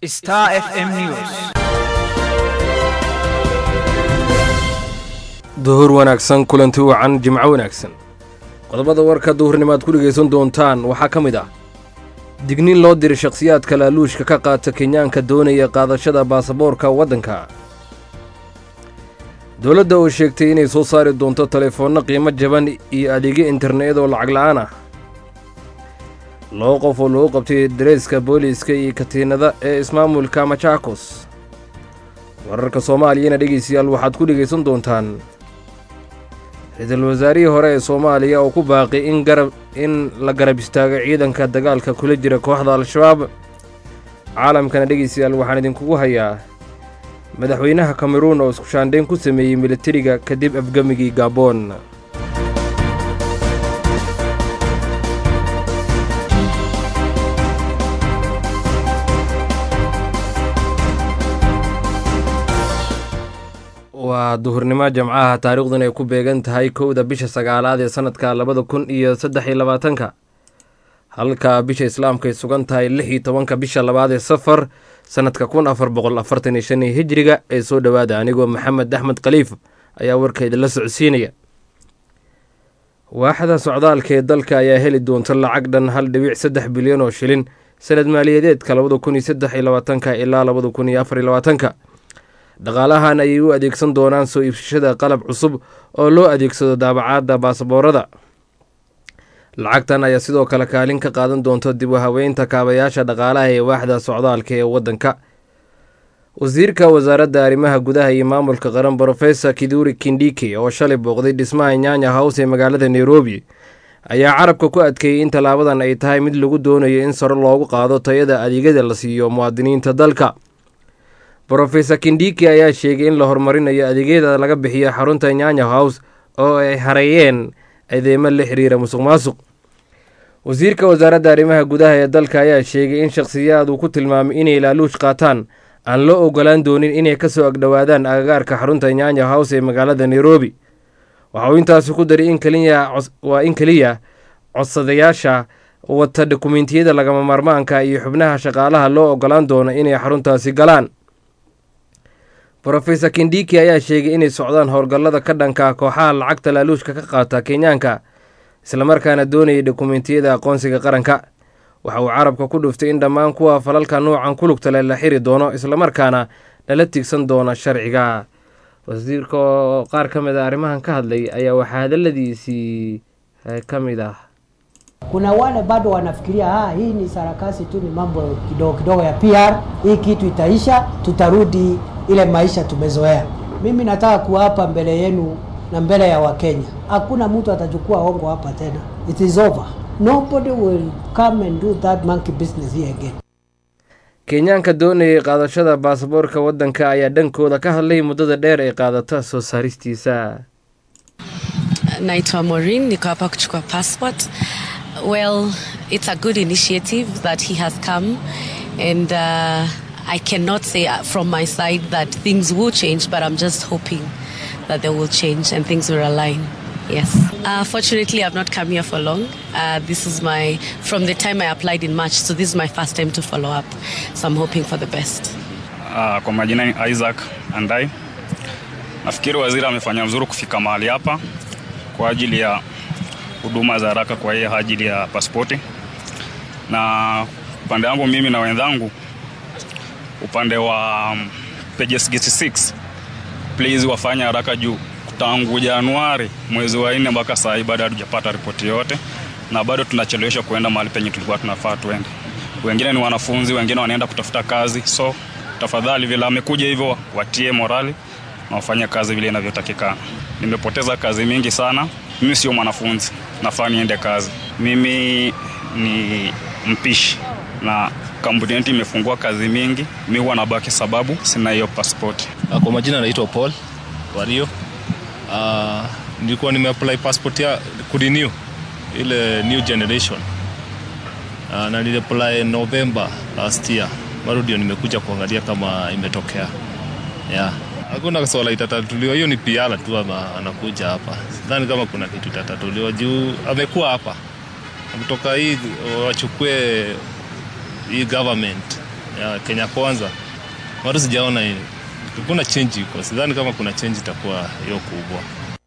Star FM News. duhur wanaagsan kulanti wacan jimco wanaagsan qodobada warka duhurnimaad ku dhegaysan doontaan waxaa ka mid ah digniin loo diray shakhsiyaadka laaluushka ka qaata kenyaanka doonaya qaadashada baasaboorka waddanka dowladda oo sheegtay inay soo saari doonto telefoonno qiimo jaban iyo adeegyo internet oo lacag la'aan ah laba qof oo lagu qabtay dareeska booliiska iyo katiinada ee ismaamulka majaakos wararka soomaaliyana dhegaystayaal waxaad ku dhegaysan doontaan ra-iisul wasaarihii hore ee soomaaliya oo ku baaqi in garab in la garab istaago ciidanka dagaalka kula jira kooxda al-shabaab caalamkana dhegaystayaal waxaan idinkugu hayaa madaxweynaha kameruun oo isku shaandhayn ku sameeyey militariga kadib afgemigii gaaboon waa duhurnimo jamcaha taariikhdun ay ku beegan tahay kowda bisha sagaalaad ee sanadka labada kun iyo saddex iyo labaatanka halka bisha islaamka ay sugan tahay lix iyo tobanka bisha labaad ee safar sanadka kun afar boqol afartan iyo shan iyo hijriga ee soo dhowaada anigoo maxamed axmed khaliif ayaa warkeeda la socodsiinaya waaxda socdaalka ee dalka ayaa heli doonta lacag dhan hal dhibic saddex bilyan oo shilin sanad maaliyadeedka labada kun iyo saddex iyo labaatanka ilaa labada kun iyo afar iyo labaatanka dhaqaalahan ayay u adeegsan doonaan soo iibsashada qalab cusub oo loo adeegsado daabacaadda baasaboorada lacagtan ayaa sidoo kale kaalin ka qaadan doonta dib u haweynta kaabayaasha dhaqaalaha ee waaxda socdaalka ee waddanka wasiirka wasaaradda arrimaha gudaha iyo maamulka qaran brofesor kiduri kindhike oo shalay booqday dhismaha nyaanya house ee magaalada nairobi ayaa carabka ku adkeeyey in tallaabadan ay tahay mid lagu doonayo in saro loogu qaado tayada adeegyada la siiyo muwaadiniinta dalka brofesor kindhiki ayaa sheegay in la horumarinayo adeegyada laga bixiyo xarunta nyanya house oo ay hareeyeen adeemo la xiriira musuq maasuq wasiirka wasaaradda arrimaha gudaha ee dalka ayaa sheegay in shakhsiyaad uu ku tilmaamay inay laaluush qaataan aan loo ogolaan doonin inay ka soo agdhowaadaan agagaarka xarunta nyanya house ee magaalada nairobi waxa uu intaasi ku daray in keliya waa in keliya codsadayaasha wata dokumentiyada lagama maarmaanka iyo xubnaha shaqaalaha loo ogolaan doono inay xaruntaasi galaan brofesor kindhiki ayaa sheegay inay socdaan howlgallada ka dhanka kooxaha lacagta laaluushka ka qaata kenyaanka islamarkaana doonayay dokumentiyada aqoonsiga qaranka waxa uu carabka ku dhuftay in dhammaan kuwa falalka nuucan ku lugtale la xiri doono islamarkaana lala tigsan doono sharciga wasiirka oo qaar ka mid a arrimahan ka hadlay ayaa waxaa hadaladiisii ka mid ah Kuna wale bado wanafikiria ah, hii ni sarakasi tu, ni mambo kidogo kidogo ya PR, hii kitu itaisha, tutarudi ile maisha tumezoea. Mimi nataka kuwapa mbele yenu na mbele ya Wakenya, hakuna mtu atachukua hongo hapa tena. It is over. Nobody will come and do that monkey business here again. kenyaanka doonayay qaadashada baasaboorka waddanka ayaa dhankooda ka hadlay muddada dheer ee qaadata soo saaristiisa naitwa Maureen, niko hapa kuchukua passport. Well, it's a good initiative that he has come and uh, I cannot say uh, from my side that things will change, but I'm just hoping that they will change and things will align. Yes. Uh, fortunately, I've not come here for long. Uh, this is my, from the time I applied in March, so this is my first time to follow up. So I'm hoping for the best. Uh, kwa majina ni Isaac Andai. Nafikiri waziri amefanya vizuri kufika mahali hapa kwa ajili ya huduma za haraka kwa hiyo ajili ya pasipoti, na upande wangu mimi na wenzangu upande wa um, pages 66 please wafanye haraka juu tangu Januari mwezi wa nne mpaka saa hii bado hatujapata ripoti yote, na bado tunacheleweshwa kuenda mahali penye tulikuwa tunafaa tuende. Wengine ni wanafunzi, wengine wanaenda kutafuta kazi, so tafadhali, vile amekuja hivyo, watie morali na wafanye kazi vile inavyotakikana. Nimepoteza kazi mingi sana. Mimi sio mwanafunzi, nafaa niende kazi. Mimi ni mpishi na kampuni yetu imefungua kazi mingi, mi huwa nabaki sababu sina hiyo pasipoti. Kwa majina naitwa Paul Wario. Uh, nilikuwa nimeapply passport ya kurenew ile new generation uh, na niliapply November last year, bado ndio nimekuja kuangalia kama imetokea yeah. Hakuna swala itatatuliwa, hiyo ni piala tu ama anakuja hapa. Sidhani kama kuna kitu itatatuliwa juu amekuwa hapa kutoka hii wachukue hii government ya Kenya Kwanza bado sijaona hii. Kuna change iko, sidhani kama kuna change itakuwa hiyo kubwa.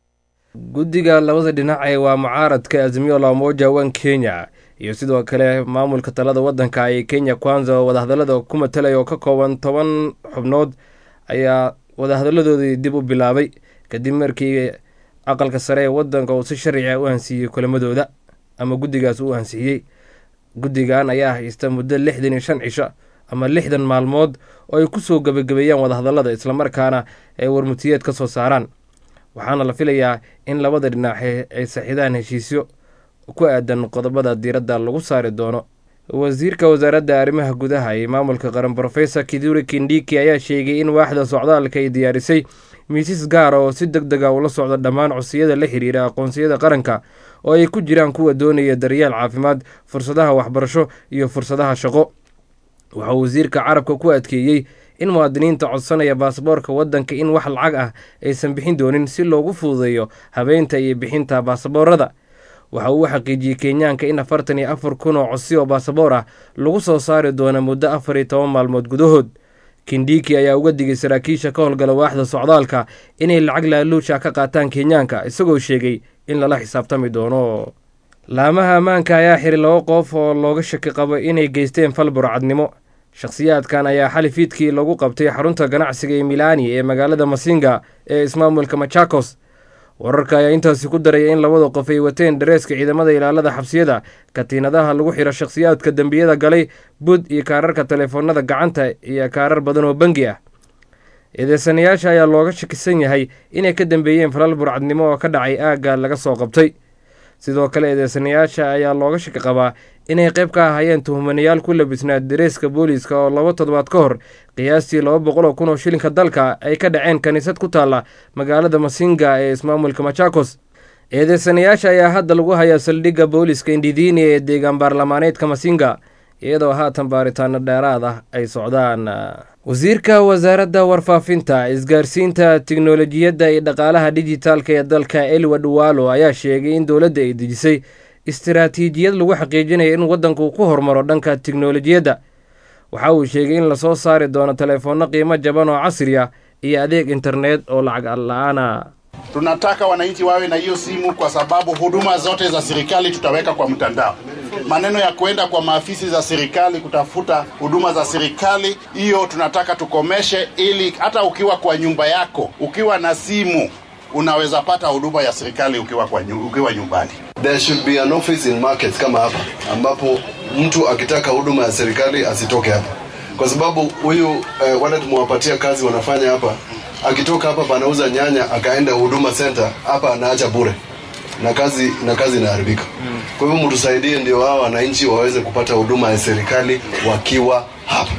guddiga labada dhinac ee waa mucaaradka azimio la umoja wan kenya iyo sidoo kale maamulka talada waddanka ay kenya kwanza oo wadahadallada ku matalaya oo ka kooban toban xubnood ayaa wadahadalladoodii dib u bilaabay kadib markii aqalka sare ee waddanka uu si sharciga u ansiiyey kulamadooda ama guddigaas u ansixiyey guddigan ayaa haysta muddo lixdan iyo shan cisho ama lixdan maalmood oo ay ku soo gebagabeeyaan wadahadallada islamarkaana ay warmutiyeed ka soo saaraan waxaana la filayaa in labada dhinace ay saxidaan heshiisyo ku aadan qodobada diiradda lagu saari doono wasiirka wasaaradda arrimaha gudaha iyo maamulka qaran brofesor kiduri kindiki ayaa sheegay in waaxda socdaalka ay diyaarisay miisas gaara oo si deg dega ula socda dhammaan codsiyada la xiriira aqoonsiyada qaranka oo ay ku jiraan kuwa doonaya daryeel caafimaad fursadaha waxbarasho iyo fursadaha shaqo waxaa wasiirka carabka ku adkeeyey in muwaadiniinta codsanaya baasaboorka waddanka in wax lacag ah aysan bixin doonin si loogu fududeeyo habeynta iyo bixinta baasaboorada waxa uu xaqiijiyey kenyaanka in afartan iyo afar kun oo codsi oo baasaboor ah lagu soo saari doono muddo afar iyo toban maalmood gudahood kindiki ayaa uga digay saraakiisha ka howlgala waaxda socdaalka inay lacag laaluusha ka qaataan kenyaanka isagoo sheegay in lala xisaabtami doono laamaha ammaanka ayaa xiri laba qof oo looga shaki qabo inay geysteen fal burcadnimo shakhsiyaadkan ayaa xali fiidkii lagu qabtay xarunta ganacsiga ee milani ee magaalada masinga ee ismaamulka machakos wararka ayaa intaasi ku daraya in labada qof ay wateen dareeska ciidamada ilaalada xabsiyada katiinadaha lagu xiro shakhsiyaadka dembiyada galay bud iyo kaararka teleefoonada gacanta iyo kaarar badan oo bangi ah eedeysanayaasha ayaa looga shakisan yahay inay ka dambeeyeen falal burcadnimo oo ka dhacay aagga laga soo qabtay sidoo kale eedeysanayaasha ayaa looga shaki qabaa inay qayb ka ahaayeen tuhmanayaal ku labisnaa dareeska booliiska oo laba toddobaad ka hor qiyaastii laba boqol oo kun oo shilinka dalka ay ka dhaceen kiniisad ku taalla magaalada masinga ee ismaamulka machakos eedeysanayaasha ayaa hadda lagu hayaa saldhigga booliiska indhidiini ee deegaan baarlamaaneedka masinga iyadoo haatan baaritaano dheeraad ah ay socdaan wasiirka wasaaradda warfaafinta isgaarsiinta tiknolojiyadda iyo dhaqaalaha dijitaalka ee dalka elwad walo ayaa sheegay in dowladda ay dejisay istiraatiijiyad lagu xaqiijinayo in waddanku ku hormaro dhanka tiknolojiyadda waxa uu sheegay in lasoo saari doono teleefoonno qiimo jaban oo casri ah iyo adeeg internet oo lacag la-aana Tunataka wananchi wawe na hiyo simu kwa sababu huduma zote za serikali tutaweka kwa mtandao. Maneno ya kwenda kwa maafisi za serikali kutafuta huduma za serikali, hiyo tunataka tukomeshe, ili hata ukiwa kwa nyumba yako, ukiwa na simu unaweza pata huduma ya serikali ukiwa, kwa, nyu- ukiwa nyumbani. There should be an office in markets kama hapa ambapo mtu akitaka huduma ya serikali asitoke hapa, kwa sababu huyu eh, wale tumewapatia kazi wanafanya hapa, akitoka hapa panauza nyanya akaenda huduma center hapa anaacha bure na kazi na kazi inaharibika. Kwa hivyo mtusaidie, ndio hao wananchi waweze kupata huduma ya serikali wakiwa hapa.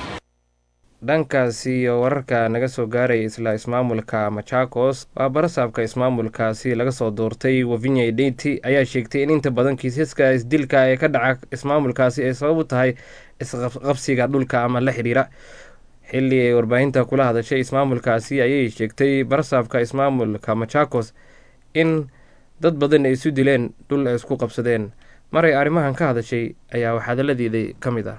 dhankaasi iyo wararka naga soo gaaraya isla ismaamulka machakos waa barasaabka ismaamulkaasi laga soo doortay wavinya identi ayaa sheegtay in inta badan kiisaska isdilka ee ka dhaca ismaamulkaasi ay sabab u tahay isqabsiga dhulka ama la xidhiira xilli ay warbaahinta kula hadashay ismaamulkaasi ayay sheegtay barasaabka ismaamulka machakos in dad badan ay isu dileen dhul ay isku qabsadeen maray arrimahan ka hadashay ayaa waxhadaladeeda ka mid ah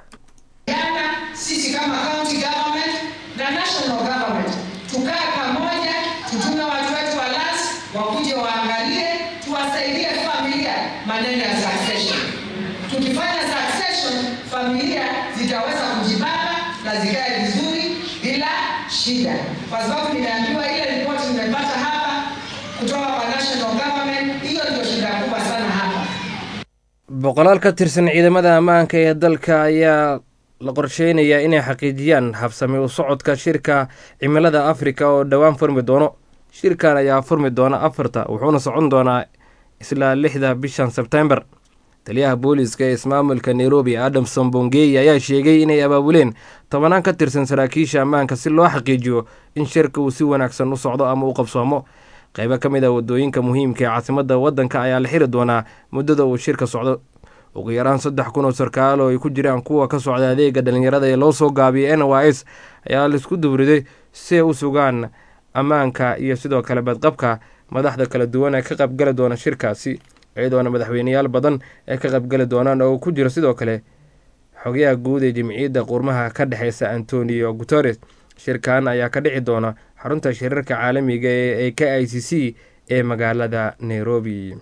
Jana sisi kama county government na national government tukae pamoja, tutume watu wetu wa LAS wakuje waangalie, tuwasaidie familia maneno ya succession. Tukifanya succession, familia zitaweza kujipanga na zikae vizuri bila shida, kwa sababu nimeambiwa ile ripoti nimepata hapa kutoka kwa national government, hiyo ndio shida kubwa sana hapa. boqolaal ka tirsan ciidamada ammaanka ee dalka ayaa la qorsheynayaa inay xaqiijiyaan habsami u socodka shirka cimilada afrika oo dhowaan furmi doono shirkan ayaa furmi doona afarta wuxuuna socon doonaa isla lixda bishan sebtembar taliyaha booliiska ee ismaamulka nairobi adamson bongey ayaa sheegay inay abaabuleen tobanaan ka tirsan saraakiisha ammaanka si loo xaqiijiyo in shirka uu si wanaagsan u socdo ama u qabsoomo qaybo ka mid a wadooyinka muhiimka ee caasimadda waddanka ayaa la xiri doonaa muddada uu shirka socdo ugu yaraan saddex kun oo sarkaal oo ay ku jiraan kuwa ka socda adeega dhalinyarada ee loo soo gaabiyay n y s ayaa laisku duburiday si ay u sugaan ammaanka iyo sidoo kale badqabka madaxda kala duwan ee ka qaybgali doona shirkaasi iyadoona madaxweyneyaal badan ee ka qaybgali doonaan oo ku jiro sidoo kale xogayaha guud ee jimciyadda qurmaha ka dhexeysa antonio guteres shirkan ayaa ka dhici doona xarunta shirarka caalamiga ee k i c c ee magaalada nairobi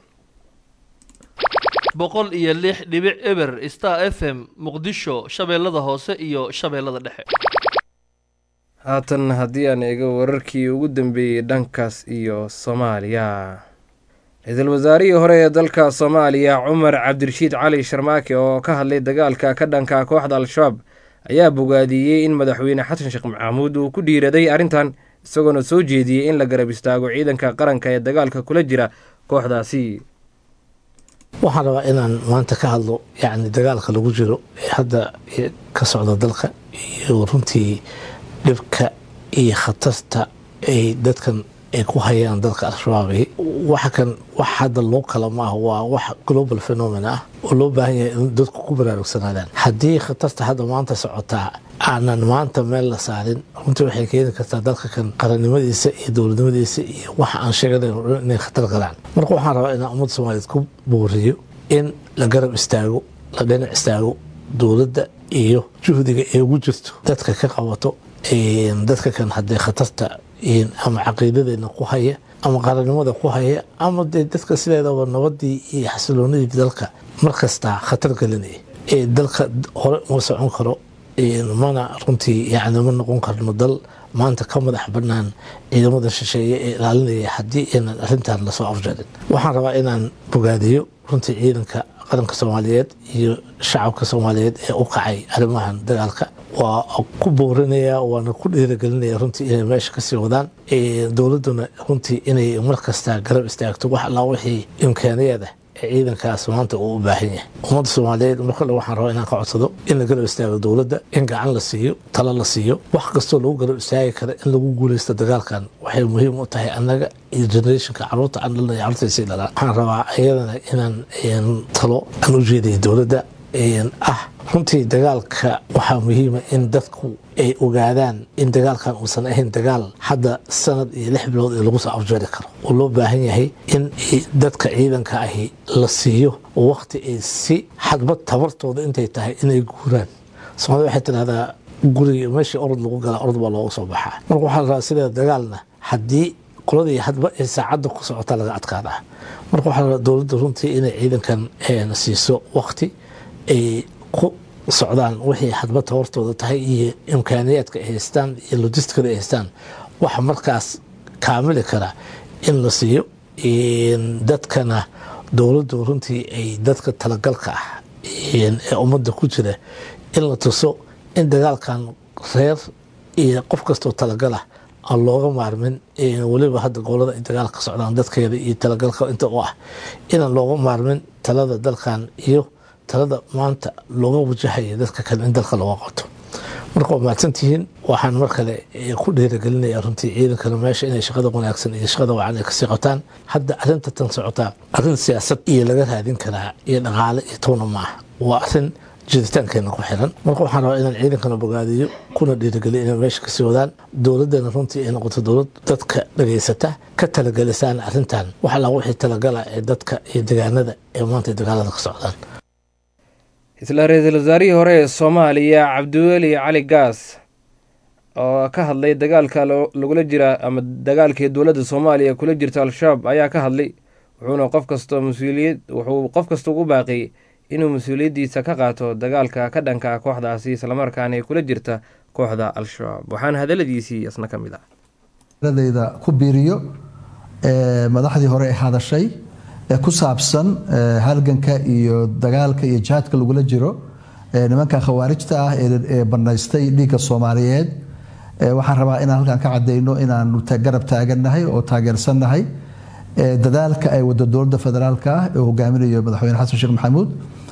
boqol iyo lix dhibic eber star f m muqdisho shabeellada hoose iyo shabeellada dhexe haatan haddii aan eego wararkii ugu dambeeyey dhankaas iyo soomaaliya ra-iisul wasaarihii hore ee dalka soomaaliya cumar cabdirashiid cali sharmaake oo ka hadlay dagaalka ka dhanka kooxda al-shabaab ayaa bogaadiyey in madaxweyne xasan sheekh maxamuud uu ku dhiiraday arrintan isagoona soo jeediyey in la garab istaago ciidanka qaranka ee dagaalka kula jira kooxdaasi waxaan rabaa inaan maanta ka hadlo yacni dagaalka lagu jiro ee hadda ka socda dalka iyo runtii dhibka iyo khatarta ay dadkan ay ku hayaan dadka al-shabaabi waxa kan wax hadda loo kala maaha waa wax global phenomen ah oo loo baahan yahay in dadku ku baraarugsanaadaan haddii khatarta hadda maanta socotaa aanan maanta meel la saarin runtii waxay keeni kartaa dalka kan qarannimadiisa iyo dowladnimadiisa iyo waxa aan sheeganayn inay khatar galaan marka waxaan rabaa inaan ummadda soomaaliyeed ku booriyo in la garab istaago la dhinac istaago dowladda iyo juhdiga ay ugu jirto dadka ka qabato dadka kan haddee khatarta ama caqiidadeena ku haya ama qarannimada ku haya ama dee dadka sideedaba nabadii iyo xasiloonidii dalka markastaa khatar gelinaya ee dalka hore uma socon karo mana runtii yani ma noqon karno dal maanta ka madax banaan ciidamada shisheeye ee ilaalinaya haddii aynan arrintan lasoo afjarin waxaan rabaa inaan bogaadiyo runtii ciidanka qaranka soomaaliyeed iyo shacabka soomaaliyeed ee u kacay arrimahan dagaalka waa ku boorinaya waana ku dhiiragelinaya runtii inay meesha kasii wadaan dowladduna runtii inay markasta garab istaagto wax allaa wixii imkaaniyaed ah ee ciidankaas maanta uu u baahan yahay ummadda soomaaliyeed markale waxaan rabaa inaan ka codsado in la garab istaago dowladda in gacan la siiyo talo la siiyo wax kastoo lagu garab istaagi kara in lagu guuleysto dagaalkan waxay muhiim u tahay annaga iyo generationka caruurta aan dhalnay caruurtaysii dhalaan waxaan rabaa iyadana inaan talo aan u jeedaya dowladda ah runtii dagaalka waxaa muhiima in dadku ay ogaadaan in dagaalkan uusan ahayn dagaal hadda sanad iyo lix bilood ee lagu soo afjeeri karo oo loo baahan yahay in dadka ciidanka ahi la siiyo wakti ay si xadbad tabartooda intay tahay inay guuraan soomaalida waxay tidhahdaa guriga meeshii orod lagu gala orod baa looga soo baxaa marka waxaa la rabaa sida dagaalna haddii qoladii hadba ay saacadda ku socota laga adkaadaa marka waxaa la rabaa dowladda runtii inay ciidankan siiso wakti ay ku socdaan wixii hadba tabartooda tahay iyo imkaaniyaadka ay haystaan iyo logistikada ay haystaan waxa markaas kaamili kara in la siiyo dadkana dowladdu runtii ay dadka talagalka ah ee ummadda ku jira in la tuso in dagaalkan reer iyo qof kastoo talagalah aan looga maarmin weliba hadda gobolada ay dagaal ka socdaan dadkeeda iyo talagalka inta u ah inaan looga maarmin talada dalkan iyo talada maanta looga wajahaya dadka kale in dalka looga qabto marka waa mahadsantihiin waxaan mar kale ku dhiiragelinaya runtii ciidankana meesha inay shaqada wanaagsan iyo shaqada wacan ay kasii qabtaan hadda arrinta tan socotaa arrin siyaasad iyo laga raadin karaa iyo dhaqaale iyo towna maaha waa arrin jiritaankeena ku xiran marka waxaan rabaa inaan ciidankana bogaadiyo kuna dhiirigeliyo inay meesha kasii wadaan dowladdana runtii ay noqoto dowlad dadka dhageysata ka talagalisaan arrintan wax allaa wixii talagala ee dadka iyo degaanada ee maanta dagaalada ka socdaan isla ra-iisul wasaarihii hore ee soomaaliya cabdiweli cali gaas oo ka hadlay dagaalka lagula jira ama dagaalkii dowladda soomaaliya kula jirta al-shabaab ayaa ka hadlay wuxuuna qof kastoo mas-uuliyad wuxuu qof kasta ugu baaqiyey inuu mas-uuliyaddiisa ka qaato dagaalka ka dhanka kooxdaasi islamarkaana ay kula jirta kooxda al-shabaab waxaana hadaladiisii isna ka mid ah dayda ku biiriyo madaxdii hore ee hadashay ee ku saabsan halganka iyo dagaalka iyo jihaadka lagula jiro nimanka khawaarijta ah ee banaystay dhiigga soomaaliyeed waxaan rabaa inaan halkan ka cadeyno inaanu garab taagannahay oo taageersannahay dadaalka ay wada dowladda federaalka ah ee hogaaminayo madaxweyne xasan sheekh maxamuud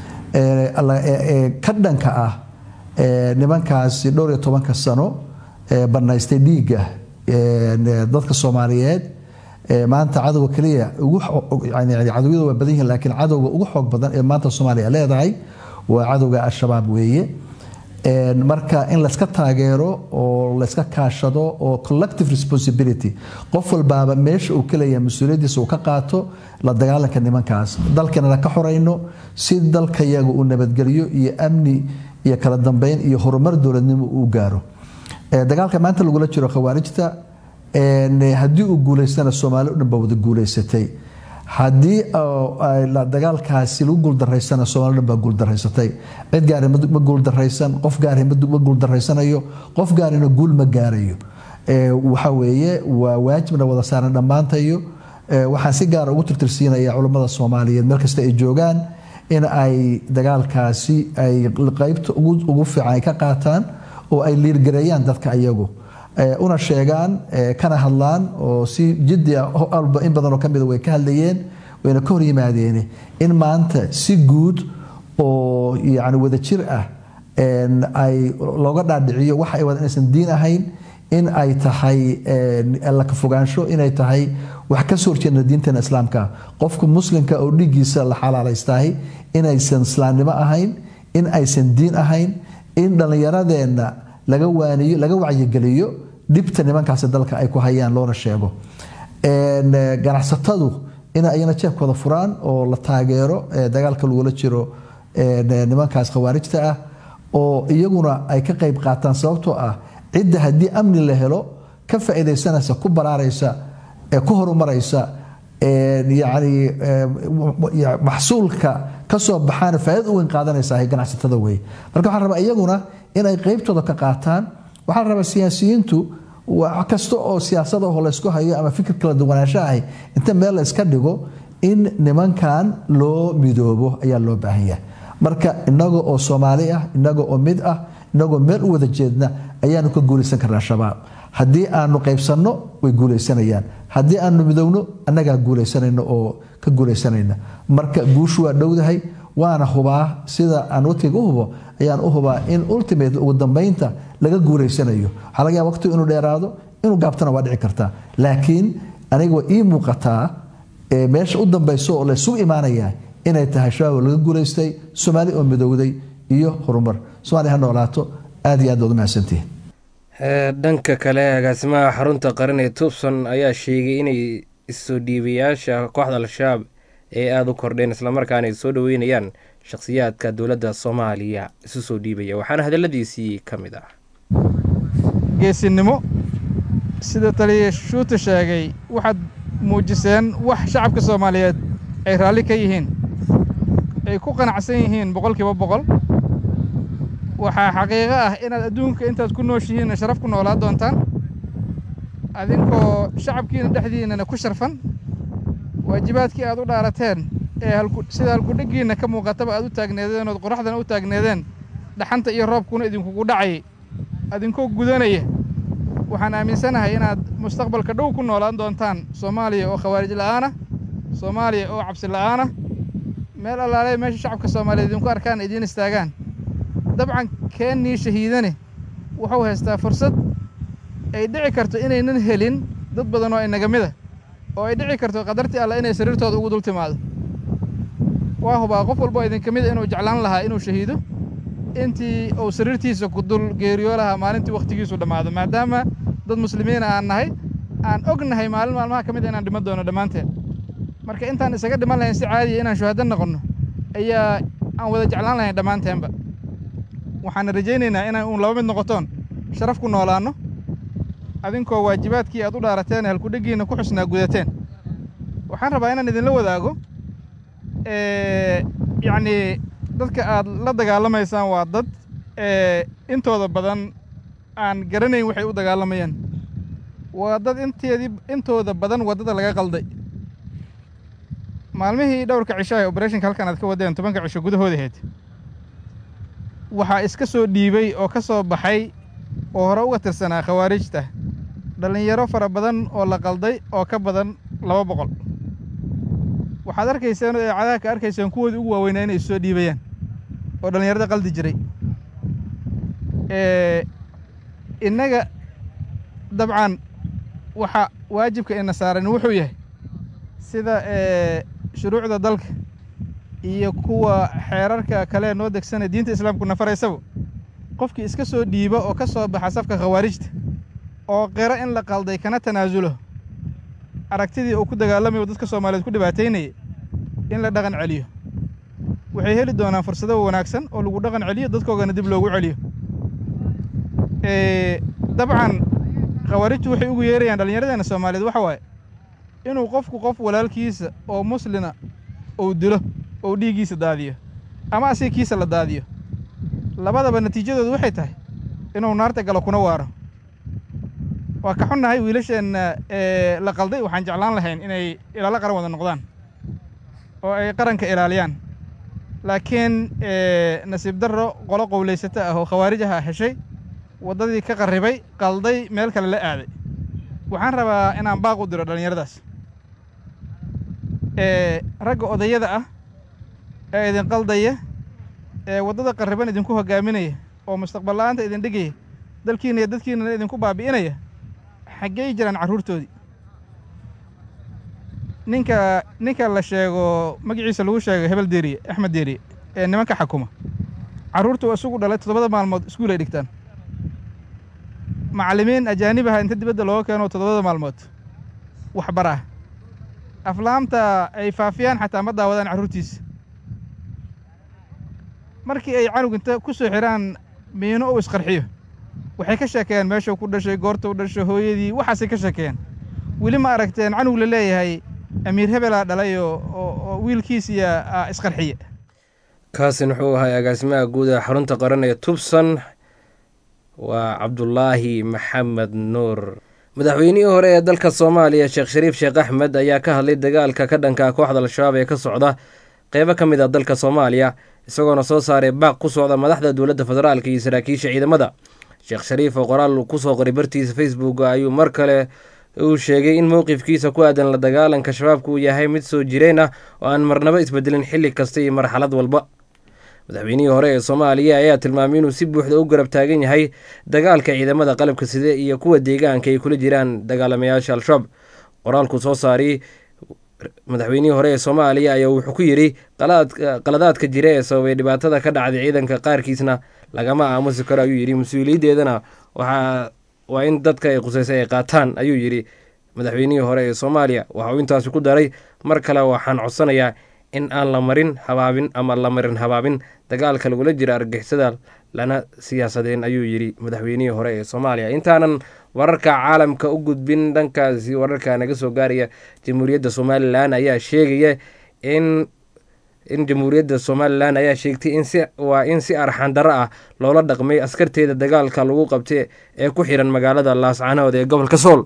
ka dhanka ah nimankaasi dhowr iyo tobanka sano banaystay dhiigga dadka soomaaliyeed maanta cadowga keliya cadowyada waa badan yihiin laakiin cadowga ugu xoog badan ee maanta soomaaliya leedahay waa cadowga al-shabaab weeye marka in layska taageero oo layska kaashado oo collective responsibility qof walbaaba meesha uu kaleeya mas-uuliyaddiisa uu ka qaato la dagaalanka nimankaas dalkana ka xorayno si dalkayaga uu nabadgelyo iyo amni iyo kala dambeyn iyo horumar dowladnimo uu gaaro dagaalka maanta lagula jiro khawaarijta haddii uu guuleystana soomaali o dhan baa wada guuleysatay haddii dagaalkaasi lagu guuldaraysana soomali dhan baa guuldaraysatay cid gaari ma guuldaraysan qof gaari ma guuldaraysanayo qof gaarina guul ma gaarayo waxa weeye waa waajibna wada saaran dhammaantayo waxaan si gaara ugu tirtirsiinaya culammada soomaaliyeed meel kasta ay joogaan in ay dagaalkaasi ay qeybta ugu fiican ay ka qaataan oo ay liirgareeyaan dadka iyagu una sheegaan kana hadlaan oo si jiddi ah alba in badanoo kamida way ka hadlayeen wayna ka hor yimaadeen in maanta si guud oo yani wadajir ah ay looga dhaadhiciyo waxa ay wada inaysan diin ahayn in ay tahay laka fogaansho inay tahay wax ka soo horjeedna diinteena islaamka qofka muslimka oo dhiiggiisa la xalaalaystahay inaysan islaamnimo ahayn in aysan diin ahayn in dhallinyaradeenna laga waaniyo laga wacyigeliyo dhibta nimankaasi dalka ay ku hayaan loona sheego ganacsatadu in ayana jeebkooda furaan oo la taageero dagaalka lagula jiro nimankaas khawaarijta ah oo iyaguna ay ka qayb qaataan sababtoo ah cidda haddii amni la helo ka faa'iidaysanaysa ku baraaraysa ku horumaraysa yani maxsuulka kasoo baxaana faa'iida u weyn qaadanaysa ganacsatada wey marka waxaa rabaa iyaguna in ay qeybtooda ka qaataan waxaa la rabaa siyaasiyiintu wax kasta oo siyaasada oo laysku hayo ama fikir kala duwanaansho ahi inta meel la iska dhigo in nimankan loo midoobo ayaa loo baahan yahay marka inaga oo soomaali ah inaga oo mid ah inagoo meel u wada jeedna ayaanu ka guulaysan karnaa shabaab haddii aanu qaybsanno way guulaysanayaan haddii aanu midowno annagaa guulaysanayno oo ka guulaysanayna marka guushu waa dhowdahay waana hubaa sida aan watiga u hubo ayaan u hubaa in ultimate ugu dambeynta laga guulaysanayo waxaa laga yaaba waqtigu inuu dheeraado inuu gaabtana waa dhici kartaa laakiin aniga waa ii muuqataa meesha u dambeyso oo laysugu imaanaya inay tahay shabaab laga guulaystay soomaali oo midowday iyo horumar somalia ha noolaato aad iyo aad baad u mahadsantihin dhanka kale agaasimaha xarunta qaran ee tuubson ayaa sheegay inay isoo dhiibayaasha kooxda al-shabaab ee aada u kordheen islamarkaana ay soo dhoweynayaan shakhsiyaadka dowladda soomaaliya isu soo dhiibaya waxaana hadalladiisii ka mid ah geesinimo sida taliya shuuta sheegay waxaad muujiseen wax shacabka soomaaliyeed ay raalli ka yihiin ay ku qanacsan yihiin boqolkiiba boqol waxaa xaqiiqo ah inaad adduunka intaad ku nooshihiinna sharaf ku noolaa doontaan adinkoo shacabkiina dhexdiinnana ku sharfan waajibaadkii aad u dhaarateen ee sida halkudheggiinna ka muuqataba aad u taagneedeen ood qoraxdana u taagneedeen dhaxanta iyo roobkuna idinkugu dhacayay adinkoo gudanaya waxaan aaminsanahay inaad mustaqbalka dhow ku noolaan doontaan soomaaliya oo khawaarij la'aana soomaaliya oo cabsi la'aana meel allaale meesha shacabka soomaaliyeed idinku arkaan idiin istaagaan dabcan keennii shahiidane wuxuu haystaa fursad ay dhici karto inaynan helin dad badan oo inaga mida oo ay dhici karto qadartii alla inay sariirtooda ugu dul timaado waa hubaa qof walboo idinka mida inuu jeclaan lahaa inuu shahiido intii uu sariirtiisa ku dul geeriyo lahaa maalintii wakhtigiisu dhammaado maadaama dad muslimiina aan nahay aan og nahay maalin maalmaha ka mid a inaan dhiman doono dhammaanteen marka intaan isaga dhiman lahayn si caadiya inaan shuhado noqonno ayaa aan wada jeclaan lahayn dhammaanteenba waxaan rajaynaynaa inaan uun laba mid noqotoon sharaf ku noolaanno adinkoo waajibaadkii aad u dhaarateen halkudheggiinna ku xusnaa gudateen waxaan rabaa inaan idinla wadaago yacnii dadka aad la dagaalamaysaan waa dad intooda badan aan garanayn waxay u dagaalamayaan waa dad inteedii intooda badan waddada laga qalday maalmihii dhowrka cisho ee obereshinka halkan aad ka wadeen tobanka cisho gudahoodaheed waxaa iska soo dhiibay oo ka soo baxay oo hore uga tirsanaa khawaarijta dhallinyaro fara badan oo la qalday oo ka badan laba boqol waxaad arkayseen oo eecadaha ka arkayseen kuwoodii ugu waaweynaa inay issoo dhiibayaan oo dhallinyarada qaldi jiray innaga dabcan waxa waajibka ina saaran wuxuu yahay sida shuruucda dalka iyo kuwa xeerarka kale noo degsana diinta islaamku nafaraysaba qofkii iska soo dhiiba oo ka soo baxa safka khawaarijta oo qiro in la qalday kana tanaasulo aragtidii uu ku dagaalamayo dadka soomaaliyeed ku dhibaataynayay in la dhaqan celiyo waxay heli doonaan fursado wanaagsan oo lagu dhaqan celiyo dadkoogana dib loogu celiyo dabcan khawaarijtu waxay ugu yeerayaan dhallinyaradeenna soomaaliyeed waxa waaye inuu qofku qof walaalkiisa oo muslina uu dilo ou dhiiggiisa daadiyo ama asiga kiisa la daadiyo labadaba natiijadoodu waxay tahay inuu naarta galo kuna waaro waa ka xunnahay wiilasheenna ee la qalday waxaan jeclaan lahayn inay ilaalo qaran wada noqdaan oo ay qaranka ilaaliyaan laakiin nasiib darro qolo qowlaysato ah oo khawaarij aha heshay waddadii ka qarribay qalday meel kale la aaday waxaan rabaa inaan baaq u diro dhallinyaradaas ragga odayada ah ee idin qaldaya ee waddada qarriban idinku hoggaaminaya oo mustaqbal la'aanta idin dhigaya dalkiina iyo dadkiinana idinku baabi'inaya xaggey jiraan carruurtoodii ninka ninka la sheego magaciisa lagu sheego hebel deeriye axmed deeriye ee nimanka xakuma carruurtu isugu dhalay toddobada maalmood iskuul ay dhigtaan macallimiin ajaanibaha inta dibadda looga keeno toddobada maalmood waxbaraa aflaamta ay faafiyaan xataa ma daawadaan carruurtiisa markii ay canug inta ku soo xidhaan miino uu isqarxiyo waxay ka sheekeeyaan meeshuu ku dhashay goorta u dhashay hooyadii waxaasay ka sheekeeyaan weli ma aragteen canug la leeyahay amiir hebelaa dhalay oo wiilkiisiya isqarxiye kaasin wuxuu ahay agaasimaha guud ee xarunta qaran ee tubsan waa cabdulaahi maxamed nuur madaxweynihii hore ee dalka soomaaliya sheekh shariif sheekh axmed ayaa ka hadlay dagaalka ka dhanka kooxda al-shabaab ee ka socda qeybo ka mid ah dalka soomaaliya isagoona soo saaray baaq ku socda madaxda dowladda federaalka iyo saraakiisha ciidamada sheekh shariif oo qoraal kusoo qoray bartiisa facebook ayuu mar kale uu sheegay in mowqifkiisa ku aadan la dagaalanka shabaabka uu yahay mid soo jireen ah oo aan marnabo isbedelin xilli kasta iyo marxalad walba madaxweynihii hore ee soomaaliya ayaa tilmaamay inuu si buuxda u garab taagan yahay dagaalka ciidamada qalabka side iyo kuwa deegaanka ay kula jiraan dagaalamayaasha al-shabaab qoraalku soo saariyey madaxweynihii hore ee soomaaliya ayaa wuxuu ku yidhi qaladaadka jira ee sababay dhibaatada ka dhacday ciidanka qaarkiisna lagama aamusi karo ayuu yidhi mas-uuliyaddeedana waxaa waa in dadka ay qusaysay ay qaataan ayuu yidhi madaxweynihii hore ee soomaaliya waxa uu intaasi ku daray mar kale waxaan codsanayaa in aan la marin habaabin ama la marin habaabin dagaalka lagula jira argixisada lana siyaasadeen ayuu yidhi madaxweynihii hore ee soomaaliya intaanan wararka caalamka u gudbin dhankaasi wararka naga soo gaaraya jamhuuriyadda somalilan ayaa sheegaya in in jamhuuriyadda somalilan ayaa sheegtay in si waa in si arxandaro ah loola dhaqmay askarteeda dagaalka lagu qabtay ee ku xiran magaalada laascanood ee gobolka sool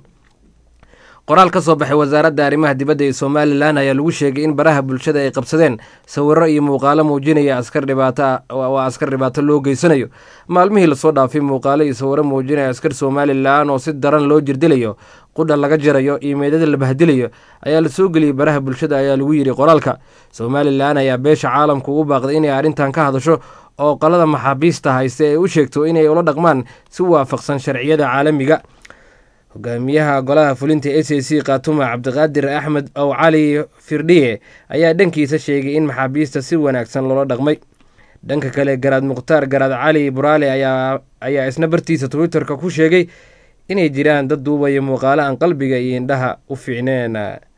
qoraal ka soo baxay wasaaradda arrimaha dibadda ee somalilan ayaa lagu sheegay in baraha bulshada ay qabsadeen sawiro iyo muuqaalo muujinaya askar dhibaato waa askar dhibaato loo geysanayo maalmihii lasoo dhaafay muuqaalo iyo sawiro muujinaya askar somalilan oo si daran loo jirdilayo qudha laga jarayo iyo meedada la bahdilayo ayaa lasoo geliyey baraha bulshada ayaa lagu yidhi qoraalka somalilan ayaa beesha caalamka ugu baaqday inay arrintan ka hadasho oo qalada maxaabiista haysta ee u sheegto inay ula dhaqmaan si waafaqsan sharciyada caalamiga hogaamiyaha golaha fulinta s a c khatuma cabdiqaadir axmed ow cali firdhiye ayaa dhankiisa sheegay in maxaabiista si wanaagsan loola dhaqmay dhanka kale garaad mukhtaar garaad cali buraale ayaa isna bartiisa twitterka ku sheegay inay jiraan dad duubaya muuqaalo aan qalbiga iyo indhaha u fiicneen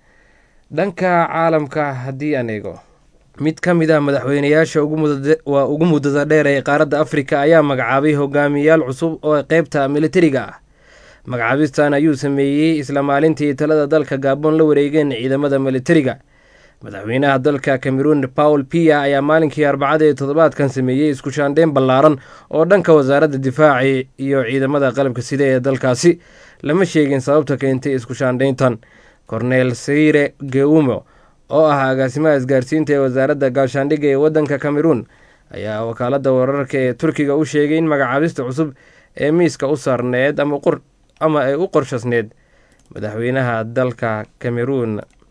dhanka caalamka haddii aan eego mid ka mid ah madaxweynayaasha waa ugu muddada dheer ee qaaradda afrika ayaa magacaabay hogaamiyayaal cusub oo qeybta militariga ah magacaabistan ayuu sameeyey isla maalintii talada dalka gaabon la wareegeen ciidamada militariga madaxweynaha dalka cameroon paul pia ayaa maalinkii arbacada ee toddobaadkan sameeyey isku shaandheyn ballaaran oo dhanka wasaaradda difaaci iyo ciidamada qalabka sida ee dalkaasi lama sheegin sababta keentay isku shaandheyntan cornel sire geumo oo ah agaasimaha isgaarsiinta ee wasaaradda gaashaandhigga ee waddanka cameroon ayaa wakaaladda wararka ee turkiga u sheegay in magacaabista cusub ee miiska u saarneed ama ama ay u qorshasneed madaxweynaha dalka cameroon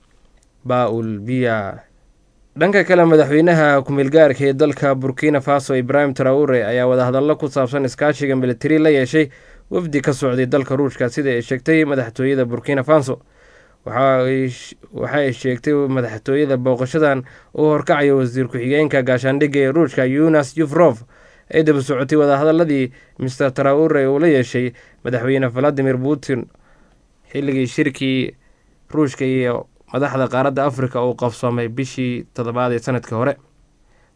baul biya dhanka kale madaxweynaha ku-meelgaarka ee dalka burkina faso ibrahim traure ayaa wadahadallo ku saabsan iskaashiga militari la yeeshay wafdi ka socday dalka ruushka sida ay sheegtay madaxtooyada burkina faso waxa ay sheegtay madaxtooyada booqashadan uu horkacayo wasiir ku-xigeenka gaashaandhigga ee ruushka yunas yufrof ay daba socotay wadahadaladii mister traure uu la yeeshay madaxweyne valadimir putin xilligii shirkii ruushka iyo madaxda qaaradda afrika uu qabsoomay bishii toddobaad ee sanadkii hore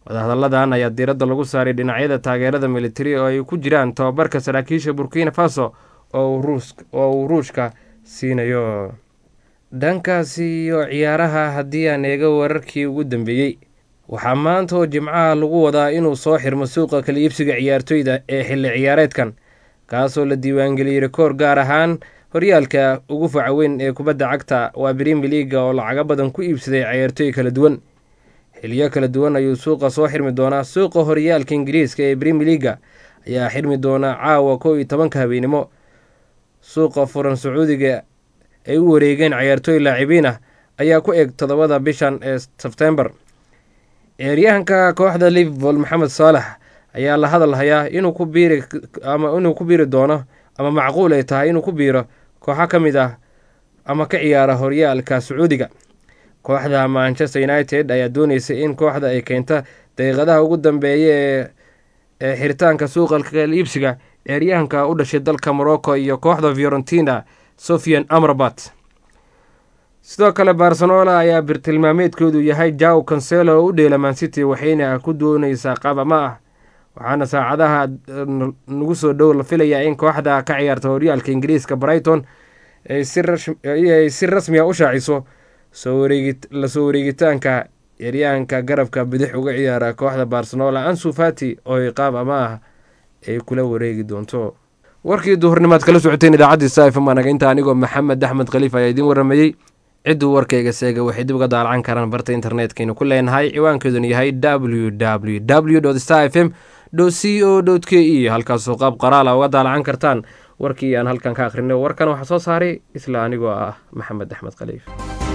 wadahadalladan ayaa diiradda lagu saaray dhinacyada taageerada militari oo ay ku jiraan tababarka saraakiisha burkina faso oo uu ruushka siinayo dhankaasi iyo ciyaaraha haddii aan eega wararkii ugu dambeeyey waxaa maanta oo jimcaha lagu wadaa inuu soo xirmo suuqa kala iibsiga ciyaartoyda ee xilli ciyaareedkan kaasoo la diiwaangeliyey rikoor gaar ahaan horyaalka ugu faca weyn ee kubadda cagta waa brimi liaga oo lacago badan ku iibsaday ciyaartooy kala duwan xiliyo kala duwan ayuu suuqa soo xirmi doonaa suuqa horyaalka ingiriiska ee brimi liaga ayaa xirmi doonaa caawa kow iyo tobanka habeenimo suuqa furan sacuudiga ay u wareegeen ciyaartooy laacibiin ah ayaa ku eg toddobada bishan ee sebtembar ciyaaryahanka kooxda liverpool maxamed saalax ayaa la hadal hayaa inuu ku biiri ama inuu ku biiri doono ama macquul ay tahay inuu ku biiro kooxo ka mid ah ama ka ciyaara horyaalka sacuudiga kooxda manchester united ayaa dooneysay in kooxda ay keenta daqiiqadaha ugu dambeeya ee xiritaanka suuqa kaliibsiga ciyaaryahanka u dhashay dalka morocco iyo kooxda fiorentina sofian amrabat sidoo kale barcelona ayaa birtilmaameedkoodu yahay jaw cancelo oo u dheela mancity waxayna ku dooneysaa qaabama ah waxaana saacadaha nagu soo dhow la filayaa in kooxda ka ciyaarta horyaalka ingiriiska brighton ay si rasmi a u shaaciso la soo wareegitaanka ciyaaryahanka garabka bidix uga ciyaara kooxda barcelona ansu fati oo qaab ama ah ay kula wareegi doonto warkii duhurnimaad kala socoteen idaacaddii saifm anaga inta anigoo maxamed axmed khaliif ayaa idiin waramayey cidduu warkayga seega waxay dib uga daalacan karaan barta internetkaynu ku leenahay ciwaankeeduna yahay w w w star f m c o k e halkaasoo qaab qaraala uga daalacan kartaan warkii aan halkan ka akhrinay warkan waxaa soo saaray isla anigoo ah maxamed axmed khaliif